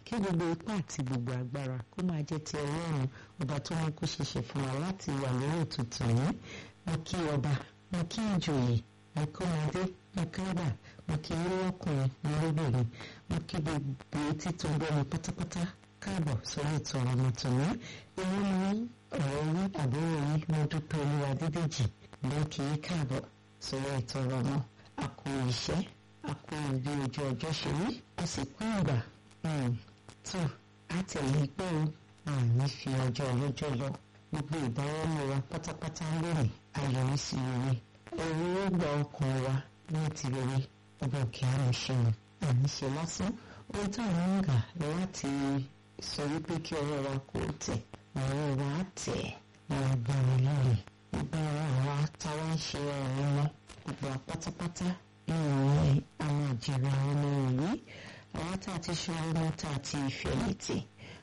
kí gbogbo ipá àti gbogbo agbára kó máa jẹ́ ti ọlọ́run ọba tó mú kó ṣeṣe fún wa láti wà lórí ètùtù yìí mo kí ọba mo kí ìjòyè mo kí ọmọdé mo kí ọba mo kí ilé ọkùnrin mo lóbìnrin mo kí gbogbo etí tó ń gbọ́ mi pátápátá káàbọ̀ sórí ètò ọ̀rọ̀ mi tòní èyí ni ọ̀rọ̀ yín àbúrò yín mo dúpẹ́ olúwa dídèjì ló kì í káàbọ̀ sórí ètò ọ̀rọ̀ náà a kú iṣẹ́ a kú bí ojú ọjọ́ ṣe rí a sì kú ìgbà tó àtẹ̀lé pé o àní fi ọjọ́ ọlọ́jọ́ lọ gbogbo ìdáwọ́lé wa pátápátá lónìí ayọ̀rí sí rere owó ó gba ọkàn wa ní ti rere ọba òkè àmì ṣeun àmì ṣe lásán ohun táwọn ń gà láti sọ wípé kí ọwọ́ wa kò tẹ̀ ọwọ́ wa tẹ̀ ní agbára lórí gbogbo àwa táwa ń ṣe ọ̀rọ̀ wọn gbogbo pátápátá ìròyìn àwọn àjẹrà ọmọ ìwé àwọn tá a ti ṣe ọmọ tá a ti fẹ̀yìntì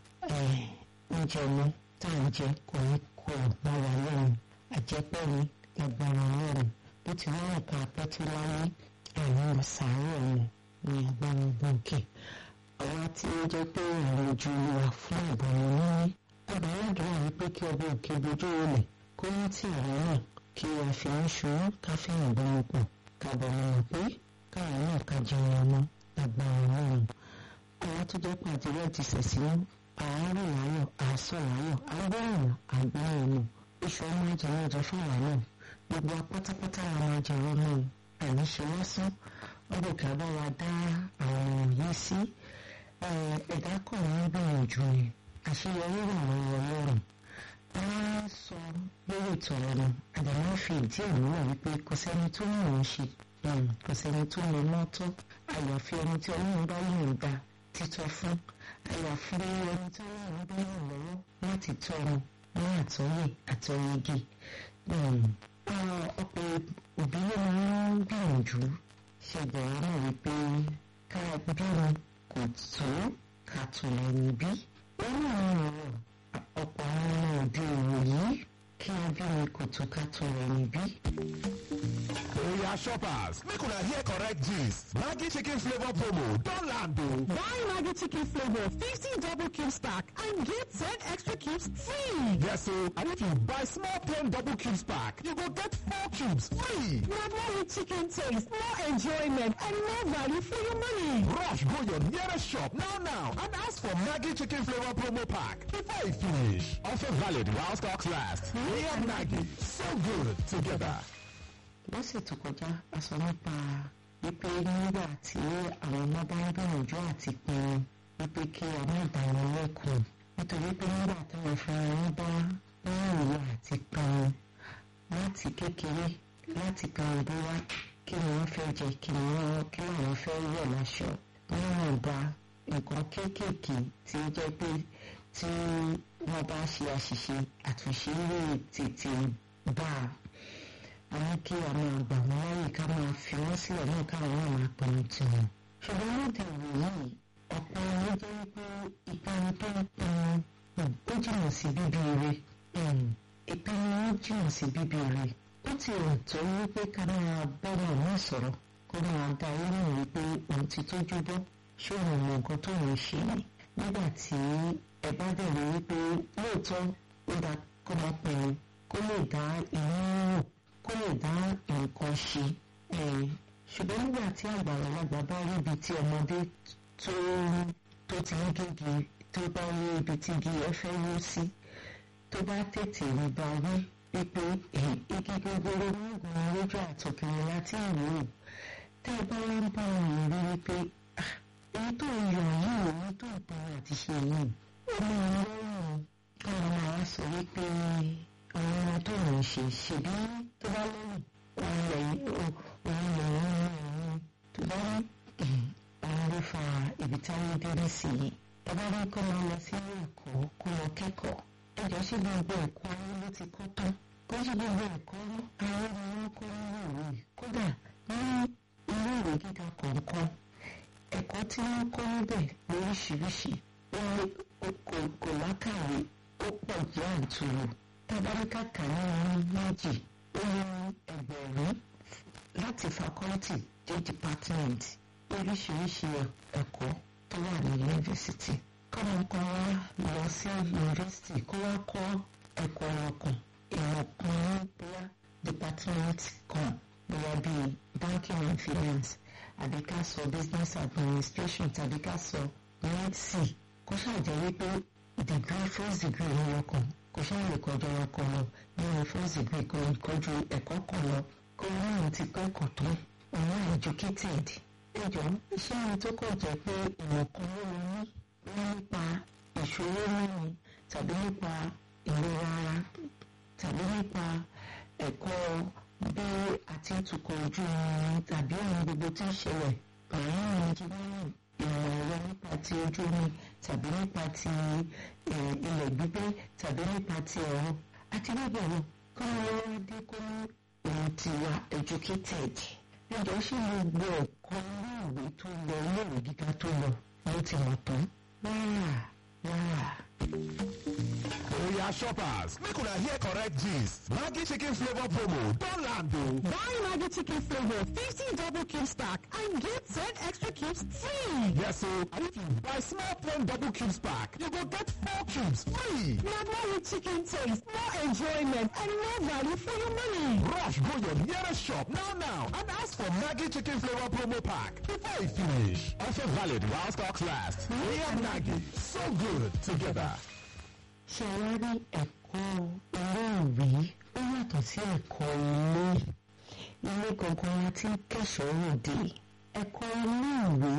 oúnjẹ ọmọ tá à ń jẹ kò ní kó bá wa lẹ́nu àjẹpẹ́ ni agbára ọlọ́run bó ti wá nǹkan apẹ́tí láyé àwọn sàárẹ̀ ọmọ ní agbára gbòógì àwa tí ó jẹ́ pé àwọn ojú wa fún ìbọn ní àbáyọ̀dọ̀ àwọn pé kí ọba òkè bojú olè kó rántí àwọn náà kí a fi ń ṣòro ká fẹ́ràn bọ́mọ pọ̀ ká bọ̀ mọ̀ pé káwọn náà ká jẹun ọmọ agbára ọlọ́run àwọn tó jẹ́ pé àtìwẹ́ ti sẹ̀sìn àárẹ̀ láyọ̀ àásọ̀ láyọ̀ agbóhùn àgbóhùn oṣù ọmọ ìjẹun ọjọ́ fáwọn náà gbogbo apátápátá àwọn ìjẹun náà àní ṣe lásán ọdún kí a bá wa dá àwọn yìí sí ẹ̀dá kan ní gbìyànjú ni àṣeyọrí wà lọ́wọ́ ọlọ́run a sọ lórí ìtọ̀rọ̀ ni àdàmọ́ fi ìdí ẹ̀ múlẹ̀ wípé kò sẹ́ni tó mọ̀ ọ́n ṣe kò sẹ́ni tó lè mọ́ tọ́ àyàfi ẹni tí ọlọ́run bá yàn dá títọ́ fún àyàfi ẹni tí ọlọ́run bá yàn lọ́wọ́ láti tọ́ ọmọ ní àtọ́yè àtọ́yege ọ̀pọ̀ òbí ló máa ń gbìyànjú ṣẹ̀bẹ̀rẹ̀ náà wípé ká bímọ kò tó ká tó lẹ́yìn bí ó náà ń rọrùn ọ̀pọ̀ àwọn ọmọ òde ìwòyí kí a bímọ kò tó ká tó lẹ́yìn bí. Oya shoppers, make una hear correct gist. Maggi chicken flavor promo don land o. Buy Maggi chicken flavor 50 double cubes pack and get 10 extra cubes free. Yes o, and if you buy small plain double cubes pack, you go get 4 cubes free. Na more rich chicken taste, more enjoyment and more value for your money. Rush go your nearest shop now now and ask for Maggi chicken flavor promo pack before e finish. Offer valid while stocks last. Me and Maggi, so good together. lọ́sẹ̀ tó kọjá a sọ nípa wípé nígbà tí àwọn ọmọ bá ń gbìyànjú àti pinnu wípé kí a má dá wọn lẹ́kùn nítorí pé nígbà táwọn fúnra wọn bá wọn ìwé àti pinnu láti kékeré láti pinnu bóyá kí ni wọ́n fẹ́ jẹ kí ni wọ́n kí làwọn fẹ́ wọ̀ láṣọ níwọ̀n ìgbà nǹkan kéékèèké tí ó jẹ́ pé tí wọ́n bá ṣe àṣìṣe àtúnṣe lè tètè bá a àwọn kí a máa gbà wọ́n láyè ká máa fi wọ́n sílẹ̀ náà káwọn náà máa pinnu tiwọn. ṣùgbọ́n lóde ìwé yìí ọ̀pọ̀ ẹni jẹ́ wípé ìpinnu tó ń pinnu ó jìnnà sí bíbí ire ìpinnu ó jìnnà sí bíbí ire ó ti rò tó wípé ká máa bọ́ọ̀lù náà sọ̀rọ̀ kó máa dá orí wípé òun ti tójú bọ́ ṣé òun mọ nǹkan tó ń ṣe ni nígbà tí ẹ bá bẹ̀rẹ̀ wípé lóòótọ́ ó dá kó máa pinnu kó lè dá inú rò kó lè dá nǹkan ṣe ṣùgbọ́n nígbà tí àgbàlagbà bá rí ibi tí ọmọdé tó tó ti ń gégi tó bá rí ibi tí igi ẹ fẹ́ wó sí tó bá tètè rí bá wí wípé igi gogoro ní ìgbìmọ̀ lójú àtọkùnrin láti ìwò tẹ́ ẹ bá wá ń bá wọn rí wípé èyí tó ń yọ yìí èyí tó ń pinnu àti ṣe yìí ó máa ń lọ́rùn kí wọ́n máa sọ wípé àwọn ọmọ tó ń ṣe ṣèbí tó bá lẹ́yìn òun lẹ́yìn òun lẹ́yìn òun tó bá ní òun ló fa ibi táwọn dé nísìnyí ẹ bá ní kó máa lọ sí ẹ̀kọ́ kó lọ kẹ́kọ̀ọ́ ẹjọ́ ṣé gbogbo ẹ̀kọ́ ayé ló ti kọ́ tán kó ṣe gbogbo ẹ̀kọ́ ayé ni wọ́n kọ́ nínú ìwé kódà ní ilé ìwé gíga kọ̀ọ̀kan ẹ̀kọ́ tí wọ́n kọ́ níbẹ̀ lóríṣiríṣi wọn kò lákàwé ó pọ̀ jẹ́ àǹtúrò tabarika kàní méjì ó ní ẹgbẹ̀rún láti fakọ́lítì dé department oríṣiríṣi ẹ̀kọ́ tó wà ní yunifásitì kọ́mọ kan wá lọ sí yunifásitì kó wá kọ́ ẹ̀kọ́ ọkàn ìmọ̀ kan ní bóyá department kan bóyá bíi banking and finance àbí ká sọ business administration tàbí ká sọ medicine kó ṣàjẹ́ wípé degree first degree ní ọkàn kò ṣáà lè kọjọ ọkọ lọ nínú first degree kò lè kọjú ẹ̀kọ́ kan lọ kó náà ti kẹ́kọ̀ọ́ tán òun educated ẹjọ́ iṣẹ́ mi tó kọ̀ jẹ́ pé ìmọ̀ kan ló lọ ní wọ́n nípa ìṣòro mímu tàbí nípa ìlera ara tàbí nípa ẹ̀kọ́ bí àti ìtukọ̀ ojú omi tàbí ohun gbogbo tí ń ṣẹlẹ̀ pẹ̀lú engineering ìmọ̀ ẹ̀rọ nípa ti ojú omi tàbí nípa ti ilẹ̀ gbígbé tàbí nípa ti ẹ̀rọ àti bẹ́ẹ̀ bẹ́ẹ̀ lọ kọ́ ọ́ dé kó ní òun ti wà educated ẹjọ́ ṣe gbogbo ẹ̀kọ́ iléèwé tó lọ iléèwé gíga tó lọ ló ti mọ̀ tán rárá rárá. Oya shoppers, make una hear correct gist. Maggi chicken flavor promo don land o. Buy Maggi chicken flavor 50 double cube stack and get 10 extra cubes free. Yes o, and if you buy small plain double cubes pack, you go get four cubes free. Na more rich chicken taste, more enjoyment and more value for your money. Rush go your nearest shop now now and ask for Maggi chicken flavor promo pack before e finish. Offer valid while stocks last. Me and Maggi, so good together. ṣe wá rí ẹ̀kọ́ iléèwé ó yàtọ̀ sí ẹ̀kọ́ ilé ilé gangan la ti ń kẹ́sọ̀ọ́ òde ẹ̀kọ́ iléèwé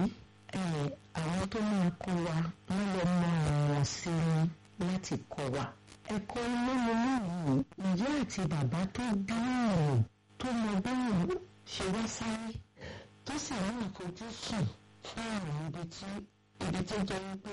àwọn tó máa kọ́ wa wọ́n lọ mọ àwọn sí ni láti kọ́ wa ẹ̀kọ́ ilé iléèwé ìyá àti bàbá tó bí ọ̀rọ̀ tó mọ bẹ́ẹ̀ ṣe wá sáré tó sì ní àfojúsùn fún àwọn ibi tí ibi tó jẹ́ wípé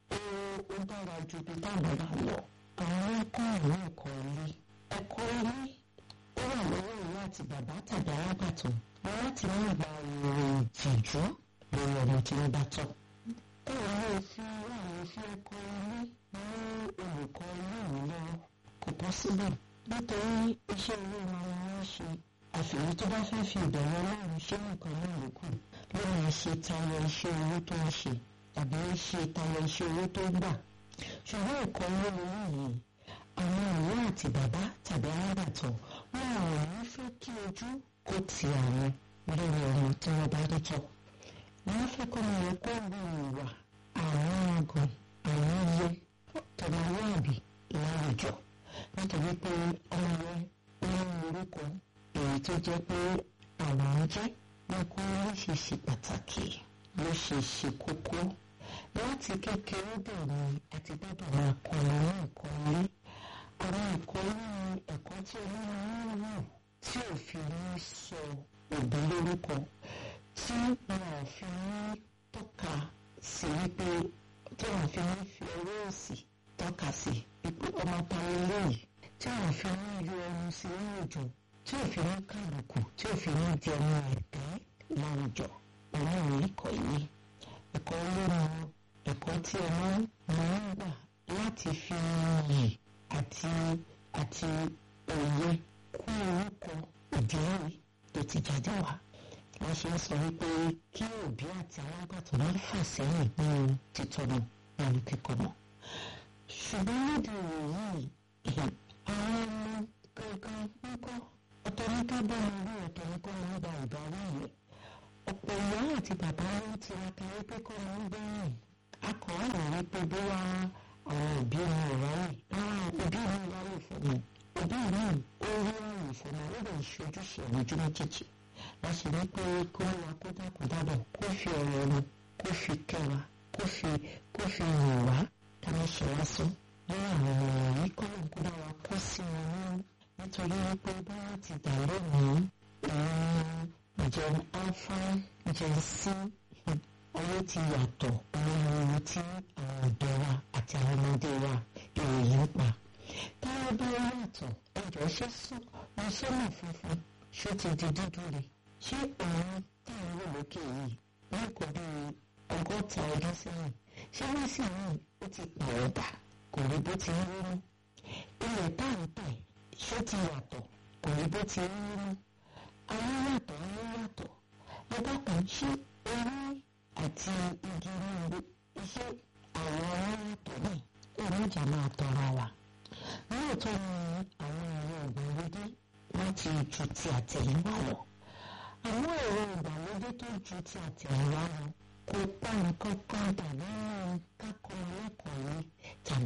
ó dára ju ibi táwọn bá lọ. àwọn ẹ̀kọ́ àwọn ẹ̀kọ́ ilé ẹ̀kọ́ ilé ó wà lọ́wọ́ ìyá àti bàbá tàbí alábàtàn wọn láti má gba ìròyìn ìtìjú lórí ọmọ tí wọ́n bá tọ́. ó wà ní òfin àwọn òfin ẹ̀kọ́ ilé ní olùkọ́ ilé ìwé lọ́wọ́ kò pọ́síbù nítorí iṣẹ́ ilé wọn ni wọ́n ṣe àfihàn tó bá fẹ́ fi ìbẹ̀rù ọlọ́run ṣé nǹkan náà ló kù ló máa ṣe tayọ iṣẹ́ owó tó ń ṣe tàbí ó ṣe tayọ iṣẹ́ owó tó ń gbà ṣùgbọ́n ẹ̀kọ́ olówó yìí àwọn ìyá àti bàbá tàbí alábàtọ̀ wọn ò ní fẹ́ kí ojú kó ti àwọn lórí ọmọ tí wọ́n bá rí tọ́ wọ́n fẹ́ kọ́ ọmọ yẹn kó ru ìwà àwọn àgàn àwọn iye tọmọlúàbí láwùjọ nítorí pé ọmọ yẹn ní orúkọ èyí tó jẹ́ pé àwọn ń jẹ́ wọn kó ló ṣe ṣe pàtàkì ló ṣe ṣe kókó láti kékeré bẹ̀rẹ̀ àti gbọ́dọ̀ máa kọ́ ọ ní ẹ̀kọ́ ilé àwọn ẹ̀kọ́ ní ẹ̀kọ́ tí olóyún ń wò tí ò fi ní sọ òbí lórúkọ tí wọn ò fi ní tọ́ka sí wípé tí wọn fi ní fi ọwọ́ òsì tọ́ka sí wípé ọmọ parí léyìí tí wọn fi ní yọ ẹnu sí ní òjò tí ò fi ní kàlùkù tí ò fi ní di ọmọ ẹ̀tẹ́ láwùjọ òun ò ní kọ́ ilé ẹ̀kọ́ olómi ẹ̀kọ́ tí ọmọ máa ń gbà láti fi iyì àti àti òye kún orúkọ ìdílé tó ti jáde wá wọ́n ṣe ń sọ wípé kí òbí àti alágbàtọ́ má fà sẹ́yìn nínú títọ́nà nínú kíkọ́ mọ́ ṣùgbọ́n lóde ìròyìn àwọn ọmọ gangan ń kọ́ ọ̀tọ̀ ní ká bá wọn rí ọ̀tọ̀ ní kó máa gba ìbáwí yẹn ọ̀pọ̀ ìyá àti bàbá ń tiraka wípé kọ́ máa ń gbẹ̀yìn akọ̀ọ́nà wípé bóyá àwọn òbí mi ò ráyè rárá òbí mi ráyè fún mi òbí mi ó rí ráyè fún mi ó lè ṣojúṣe lójú méjèèjì láti rí pé kó wá kó dákun dábọ̀ kó fi ọ̀rọ̀ ẹnu kó fi kẹwa kó fi kó fi yìn wá ká má ṣe lásán lórí àwọn ọmọ yìí kọ́ ló ń kó bá wa kó sí wọn nínú nítorí wípé bá ti dà lónìí ìrìn jẹun alpha jẹun sí owó ti yàtọ̀ ohun tí àwọn ọ̀dọ́ wa àti àwọn ọmọdé wa ìròyìn ń pa. táwọn bá yàtọ̀ ẹjọ́ ṣe sún wọn ṣé mọ̀ funfun ṣó ti di dúdú rẹ̀ ṣé òun táwọn wò lókè yìí wọn kò bí ọgọ́ta ọdún sẹ́yìn ṣé wọ́n sì ní ó ti pàwọ́dà kò rí bó ti ń rí mú. ilẹ̀ táǹtà ṣó ti yàtọ̀ kò rí bó ti ń rí mú. àwọn yàtọ̀ àwọn yàtọ̀ ẹgbẹ́ kan ṣé orí àti igi ní iṣẹ́ àwọn jà máa tọra wa lóòótọ́ ni àwọn ẹ̀rọ ìgbàlódé láti ju ti àtẹ̀yìnwá lọ àwọn ẹ̀rọ ìgbàlódé tó ju ti àtẹ̀yìnwá lọ kò pa nǹkan kan tàbí kákọ́ ẹlẹ́kọ̀ọ́ tàbí